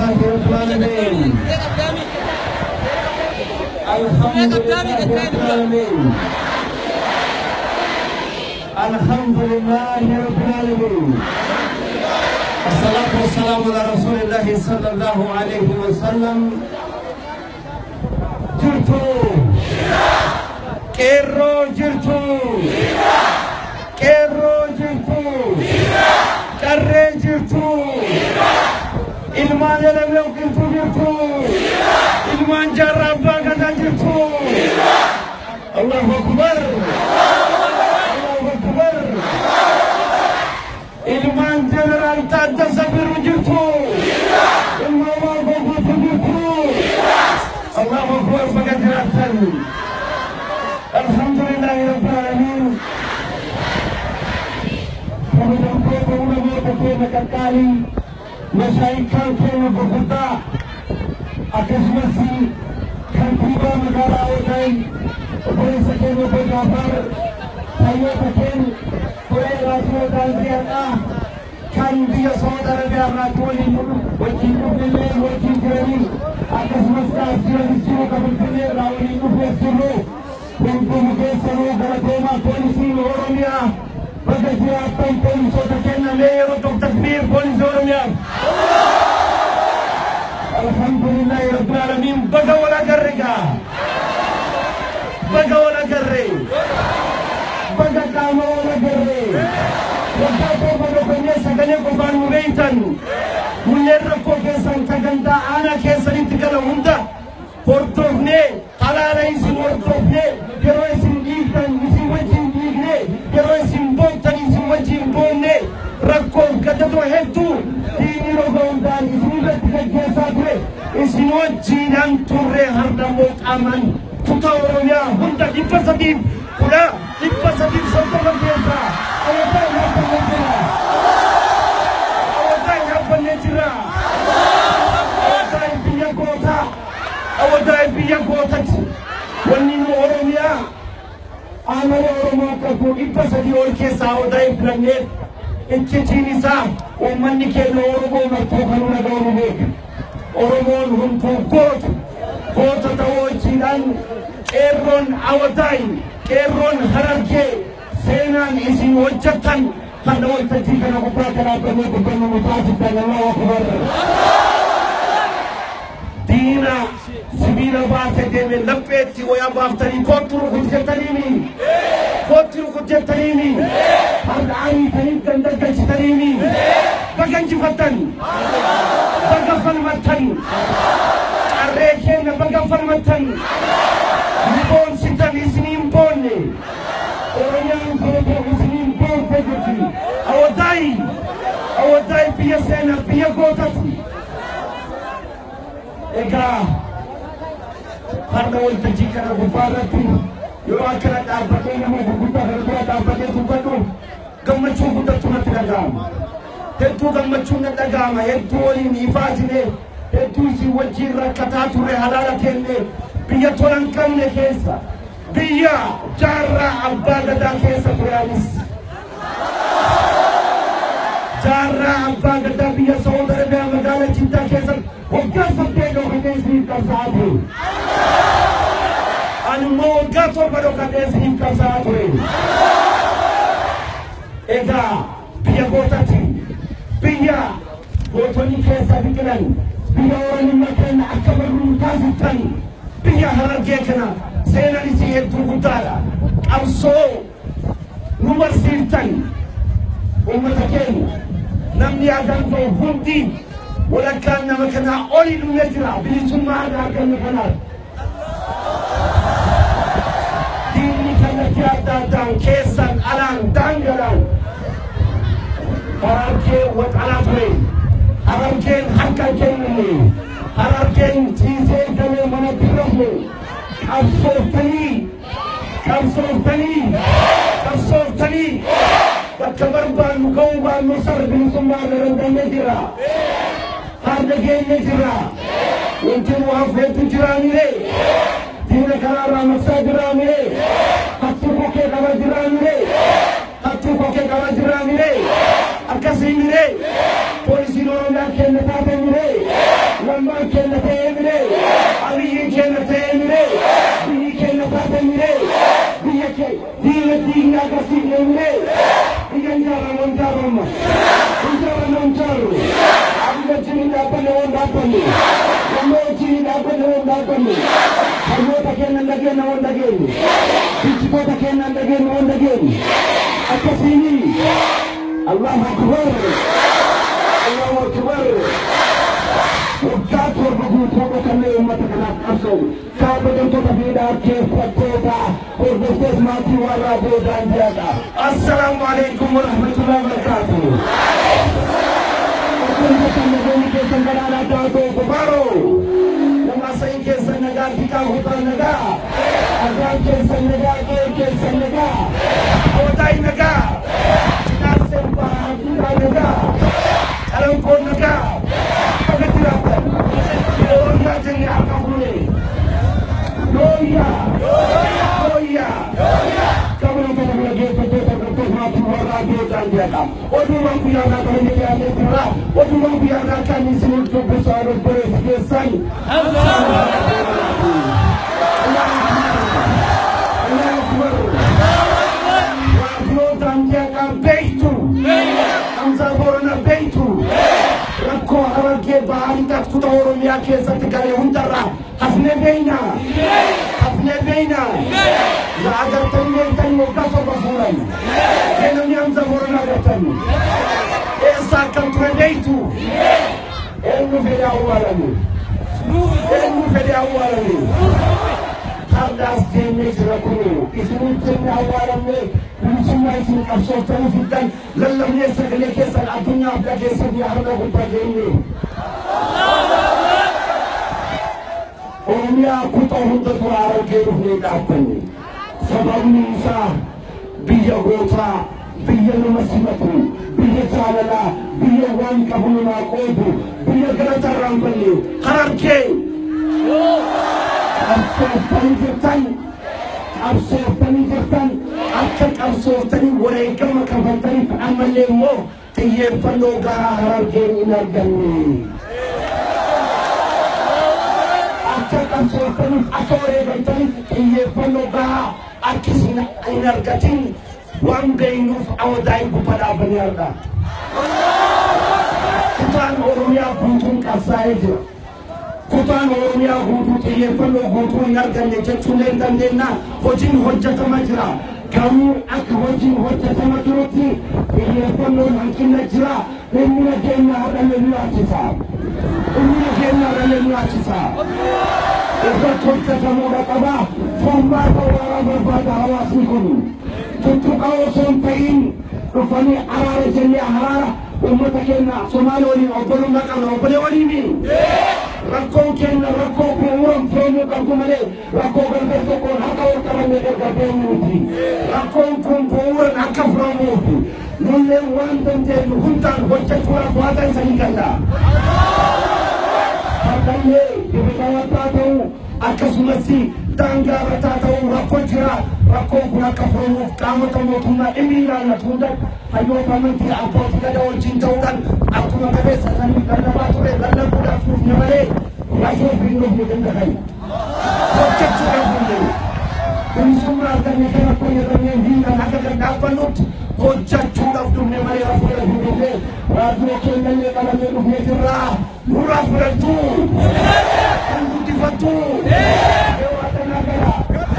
لله رب العالمين الحمد لله رب العالمين الحمد لله رب العالمين الصلاة والسلام على رسول الله صلى الله عليه وسلم جرتو كيرو جرتو كيرو جرتو كري جرتو ilmaan elemlee qilxuu jirtu ilmaan jaarraa abbaa gadaa jirtu allahu akbar allahu akbar ilmaan jeneraal taaddasa biru jirtu ilmaan waa goguutu jirtu allahu akbar baga jiraattan alhamdulillahi rabbil alamin kabajamtoota ulamoota keenya qaqqaalii mashaayikaan keenya gurguddaa akkasumas kantiibaa magaalaa Odaay obboleessa keenya obbo Jaafar hayyoota keenya turee raadiyoo daandii har'aa kan biyya Saudi Arabiyaa irraatti waliin wajjin dhufnillee wajjin jiranii akkasumas kaas jiranis jiru kan Finfinnee irraa waliin dhufees jirru hunduu keessanuu galatoomaa poolisiin Oromiyaa baga jiraattan poolisoota kennamee yeroo tokko takbiir poolisii Oromiyaa. Alhamdulillahi Rabbil Alamin baga wala garre gaa. Baga wala garre. Baga qaama wala garre. Waggaa torba dhokannee sagalee qofaan nu beeytan. Kunneen rakkoo keessan sagantaa aanaa keessanitti gala hunda hordofnee halaala isin hordofnee yeroo isin dhiigtan isin wajjin dhiigne yeroo isin boontan isin wajjin boonne rakkoof gadadoo hedduu diinii roga hundaan isin irratti gaggeessaa ture isin wajjiinan turre hardammoo qaaman kutaa oromiyaa hunda dhibba sadiif kudha dhibba sadiif soddoma keessaa awotaa hin hafannee jira awotaa hin hafannee jira awotaa hin biyya gootaa awotaa hin biyya gootati wanni nu oromiyaa aanaa oromoo qabu dhibba sadii ol keessaa awotaa hin filanneef iccitiin isaa uummanni keenya oromoo martuu kan naga'u beeka oromoon hunduu goota goota ta'uu hojiidhaan qeerroon awotaayi qeerroon harargee seenaan isin hojjettan kan waltajjii kana gubbaa kanaafamee dubbannu nu taasiftan allahu akbar diina sibiila baate deeme lapheetti wayaa baaftanii kootti rukut jettaniimi kootti rukut jettaniimi har'aanii taniif gandagalchitaniimi baga injifattan baga falmattan qarree keenya baga falmattan ni boonsitan isiniin boonne oromiyaan gootoo isiniin boonte jirti awotaayi awotaayi biyya seenaa biyya gootati egaa har'a waltajjii kana gubbaa irratti yeroo akkana dhaabbatee nama gurguddaa kana bira dhaabbatee dubbadhu gammachuu guddatu natti dhaga'ama. Hedduu gammachuun na dhaga'ama hedduu waliin ifaa jire hedduu isin wajjin rakkataa turre halaala kenne biyya tola hin qabne keessa biyya jaarraa abbaa gadaa keessa ture anis. jaarraa abbaa gadaa biyya Saawud Arabiyaa magaalaa Jiddaa keessa waggaa saddeet dhokatee isiniif qabsaa'aa ture. Ani immoo waggaa torba dhokatee isiniif qabsaa'aa ture. Egaa biyya gootatti biyya gootonni keessa biqilan biyya oromummaa keenya akka barruu taasiftan biyya harargee kana seenaan isii hedduu guddaadha. Qabsoo nu barsiiftan uummata keenya namni agan ta'e hundi walakkaan nama kanaa oli dhumee jira bilisummaa aadaa arganne kanaaf. Diinni kallattii adda addaan keessan alaan daangalaan harargee waxalaa ture harargeen harka kenname harargeen ciisee galee mana birrafne qabsooftanii qabsooftanii qabsooftanii bakka barbaannu ga'uu baannu sar bilisummaa garandannee jira harda geenye jira wanti nu hafeetu jiraanire diina kanaarraa maqsaa jiraanire hattuu kokkee qaba jiraanire hattuu kokkee qaba jiraanire akkasiinire poolisiin oromiyaa keenya taatanire dhaabbanne waan dhaabbanne yommuu wajjin dhaabbanne waan dhaabbanne harmoota keenya hin dhageenye waan dhageenye bichitoota keenya hin dhageenye waan dhageenye akkasiini allahu akbar allahu akbar waggaa torba guutuu kanneen uummata kanaaf qabsa'u kaabajamtoota fi dhaabkeeffattoota hordoftoota maatii warraa boodaan jedha assalaamu alaikum warahmatullahi wabarakaatuh Akkuma kan nagoonni keessan galaanaa daakoo kubaaroo nama sayin keessan nagaa fitaa hutaa nagaa argaan keessan nagaa qe'ee keessan nagaa hawataay nagaa finaanseen ba'aa fitaa nagaa qalankoon nagaa akkatti raabtan looyyaa jennee akka fuune looyyaa looyyaa kabula kana bira geeffattoota hordoftoota maatii warraa boodaan jedha oduuwwan guyyaa irraa kan inni dhiyaatee jira oduuwwan guyyaa irraa kan isin dubbisu obboleessi keessan Raadiyootaan jeeqaa beektu Hamzaa Boorana beektu rakkoo harargee ba'anii kuta Oromiyaa keessatti garee hundarraa hafnee beeyna hafnee beeyna na agartanii beektanii waggaa torba fuudhan keenamni Hamzaa Boorana agartanii eessa akkam ture beektu eenyu fedhe awwaalame eenyu fedhe awwaalame hardaas deemee jira kunu isiniif jenne awwaalamne bilisummaa isin qabsooftanii fiddan lallabnee sagalee keessan addunyaaf dhageessan yaa har'a guddaa geenye. Oromiyaa kutaa hunda tura argee dhufnee dhaabbanne sababni isaa biyya gootaa biyya nama simatu biyya jaalalaa biyya waan qabu namaa qoodu biyya galatarraan balle harargee qabsooftanii jirtan qabsooftanii jirtan akka qabsooftanii wareegama kafaltaniif ammallee immoo xiyyeeffannoo gahaa harargeen hin arganne. Akka qabsooftaniif akka wareegamtaniif xiyyeeffannoo gahaa akkasiin hin argatin waan beeynuuf awwadaa'in gubba dhaabanii arga. Kutaan Oromiyaa guutuun qabsaa'ee jira. kutaan oromiyaa guutuu xiyyeeffannoo guutuu hin arganne jechuullee hin dandeenya hojiin hojjetama jira garuu akka hojiin hojjetama jirutti xiyyeeffannoon hanqina jira inni nageenya har'alee nu laachisa inni nageenya har'alee nu laachisa irratti hojjetamuudha qaba furmaata waraanaa barbaada hawaasni kun tuttuqa osoo hin ta'in dhufanii araara jennee araara uummata keenya somaali waliin obbolummaa qabna obbolee waliini rakkoon keenya rakkoo bu'uuran fe'amuu qabdu malee rakkoo gargar tokkoon harka wal qabannee erga deemuuti rakkoon kun bu'uuran akka furamuufi nullee waan dandeenyu hundaan hojjechuudhaaf waaqa isanii danda'a. Harkallee dibatawataa ta'uu akkasumas daangaarrataa ta'uu rakkoo jira rakkoon kun akka furamuuf qaamota mootummaa dhimmi ilaallatu hunda hayyoota amantii abbootii gadaa wajjin ta'uudhaan akkuma qabeessa saniif lallabaa ture lallabuudhaaf nuuf malee rakkoo fi nuuf ni danda'an. Hojjechuudhaaf hundee bilisummaa arganne kan akka jedhamee hiikan akka kan dhaabbannutti hojjechuudhaaf dhufne malee rakkoo hin dhufne raadiyoo keenyallee qabannee dhufnee jirraa nurraa fudhattu kan guddifattu waaqannaa gara.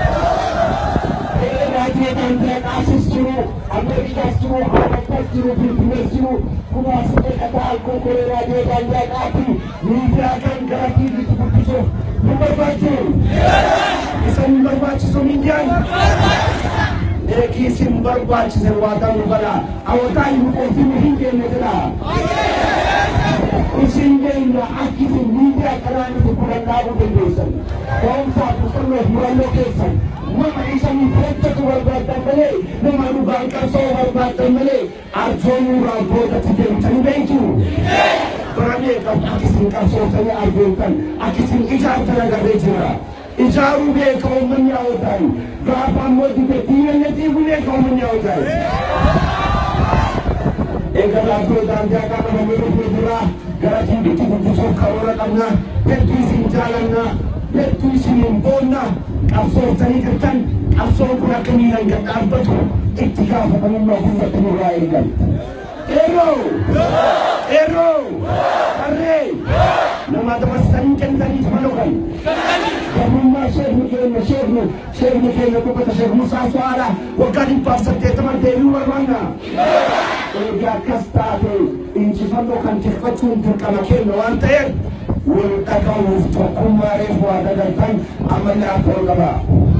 Raadiyoo kan ta'e jiru, Ameerikaas jiru, Awurooppaas jiru, Finfinnees jiru, kuma asirra dhagaa alkoolii raadiyoo daangaa qaati, miidiyaa kan gara tiiviitti guddisuuf nu barbaachisu. Isa nu barbaachisu miidiyaan. Eegi isin barbaachise waadaa nu bala. Hawwataa hin qoofin hin deemne jira. Isin deemna akka isin miidiyaa kanaan isin kudhan dhaabuu dandeessan. Ga'umsaa qusannoo murannoo keessan. nama isanii fudhachatu barbaaddan malee nama dhugaan qabsoo barbaaddan malee arjoomuu raabbootatti deemtanii beektu. Baramee qabdu akka isin qabsootanii arjoomtan akka isin ijaartan agarree jira. Ijaaruu beeka uummanni hawwataan gaafa ammoo dide diinagdee xiqquu beeka uummanni hawwataan. Egaa laaftoo daangaa qabamanii dhufee jira gara tiiviitti guddisuuf karoora qabna hedduu isin jaalanna hedduu isiniin boonna qabsooftanii jirtan qabsoon kun akka miilan gad dhaabbatu itti gaafatamummaa hundatti nurraa eegan. Eeroo! Eeroo! Harree! namaa dabarsanii kennanii malukan. Gamummaa sheekni keenya sheekni sheekni keenya dubbata sheek Musaa Su'aadha waggaa dhibbaaf saddeettaman deebi'uu barbaanna. Egaa akkas taate injifannoo kan tiffachuun dirqama keenya waan ta'eef wal dhaga'uuf tokkummaa reefu waa dagaltan ammallee akka ol qabaa.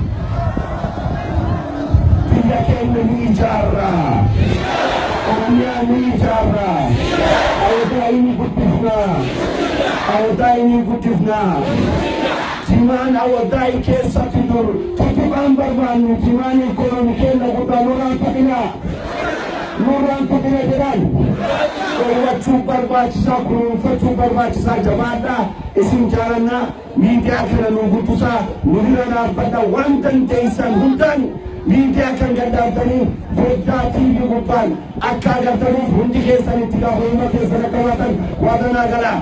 biyya keenya ni ijaarra. Oromiyaa ni ijaarra. Awwadaa inni guddifna. Awwadaa inni guddifna. Jimaan awwadaa keessatti dur tuttuqaan barbaannu jimaan ikoonomi keenya guddaa nurraan tuqina. Nurraan tuqina jedhan. Dhoowwachuu barbaachisaa kunuunfachuu barbaachisaa jabaadhaa isin jaalannaa miidiyaa kana nu guddisaa nu bira dhaabbadha waan dandeessan hundaan miidiyaa kan gaddaabdanii foddaa tiivii gubbaan akka agartaniif hundi keessan itti gaafatamummaa keessan akka baatan waadanaa galaa.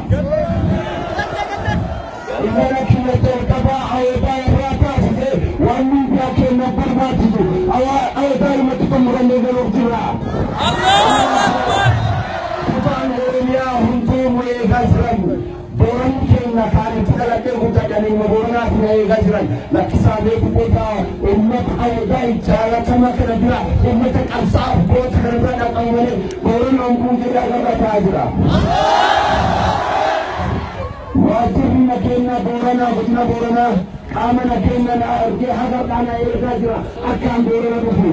Imala kiyyatti ol qabaa awwadaa irraa taasise waan miidiyaa keenya barbaachisu awwadaa irratti xumurannee galuuf jira. Kutaan Oromiyaa hunduu nu eegaa jiran. Booran keenya kaanitti dhaladhee guddadhanii booranaa fi eegaa jiran lakkisaa beeku beekaa uummata awwadaa jaalatama kana bira uummata qabsaa'aaf goota kana bira dhaqan malee booran honguun jedhaa irra ta'aa jira. Waajjirri nageenya booranaa godina booranaa qaama nageenya na argee hagarraa na eegaa jira akkaan boorana dhufu.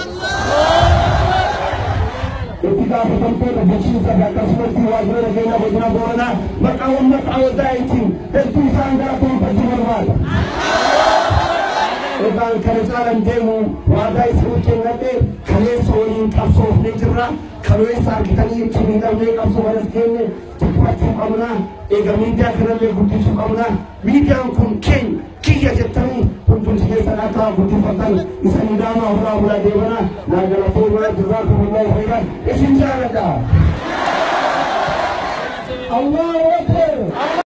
itti gaafatamtoota bulchiinsa akkasumas waajjira nageenya godina booranaa maqaa uummata awwadaa ittiin hedduu isaan gara kunuunfachuu barbaada. Egaan kana caalan deemu waadaa isinii kennadhee kaleessa waliin qabsoofnee jirra. Kaleessa argitanii itti miidhamnee qabsoo baras geenye tuffachuu qabna. Egaa miidiyaa kanallee guddisuu qabna. Miidiyaan kun keenya kiyya jettanii hundumti keessan akka guddifatan isa nidaamaa irraa bulaa deemana naa galatoo bira jirraa kumullee fayyidan isin jaaladha. Allah Akbar.